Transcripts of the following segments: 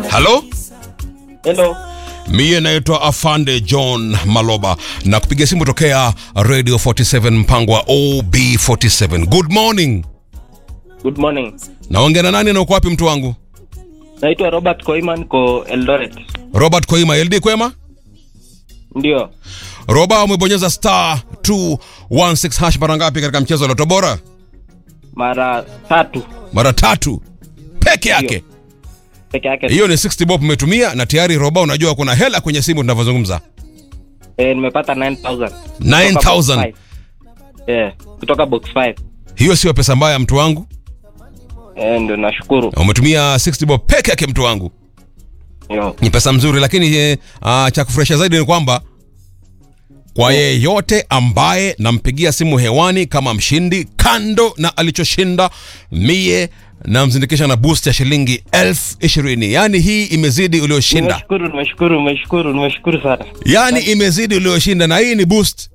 halo Hello. miye naitwa afande john maloba na kupiga simu tokea radio 47 mpango wa ob47 good morning Good morning. naongea na nani na uko wapi mtu wangu Naitwa Robert Koiman ko Eldoret. robert koima ld kwema Ndio. roba umebonyeza star 216 hash mara ngapi katika mchezo wa loto bora Mara tatu mara tatu peke yake peke yake. hiyo ni 60 bob umetumia na tayari roba unajua kuna hela kwenye simu tunavyozungumza Eh, nimepata 9000. 9000 Eh, kutoka box 5. hiyo sio pesa mbaya mtu wangu Eh, ndio nashukuru. Na umetumia 60 bob peke yake mtu wangu Yo. ni pesa mzuri lakini eh, uh, cha kufurahisha zaidi ni kwamba kwa yeyote ambaye nampigia simu hewani kama mshindi kando na alichoshinda mie namzindikisha na boost ya shilingi elfu ishirini yaani hii imezidi ulioshinda Nimeshukuru, nimeshukuru, nimeshukuru, nimeshukuru sana. yaani imezidi ulioshinda na hii ni boost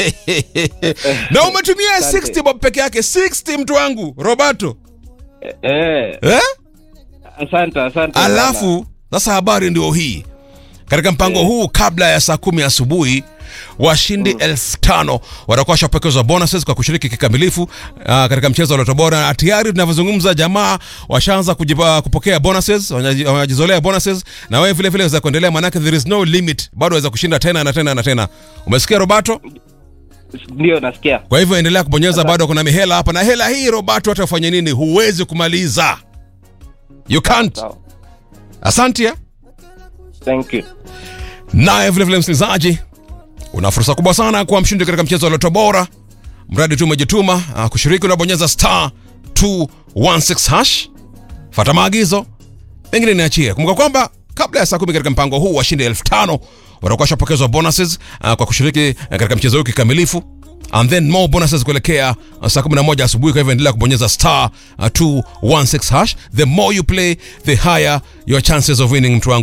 na umetumia Asante. 60 bob peke yake 60 mtu wangu roberto Eh, eh? asante, asante. sana. alafu sasa habari ndio hii katika mpango huu kabla ya saa kumi asubuhi washindi elfu tano watakuwa washapokezwa bonuses kwa kushiriki kikamilifu uh, katika mchezo wa loto bora na tayari tunavyozungumza jamaa washaanza kujipa- kupokea bonuses wanaji- wanajizolea bonuses na wewe vile vile waweza kuendelea manake there is no limit bado waweza kushinda tena na tena na tena umesikia robato Ndio nasikia. kwa hivyo endelea kubonyeza bado kuna mihela hapa na hela hii robato hata ufanye nini huwezi kumaliza you can't Sawa. asante eh? Thank you. naye vilevile msikilizaji una fursa kubwa sana kuwa mshindi katika mchezo wa loto bora mradi tu umejituma uh, kushiriki unabonyeza star 216 hash fata maagizo pengine niachie kumbuka kwamba kabla ya saa kumi katika mpango huu washindi elfu tano watakuwa washapokezwa bonuses uh, kwa kushiriki uh, katika mchezo huu kikamilifu and then more bonuses kuelekea uh, saa 11 asubuhi kwa hivyo endelea kubonyeza star uh, 216 hash the more you play the higher your chances of winning mtu wangu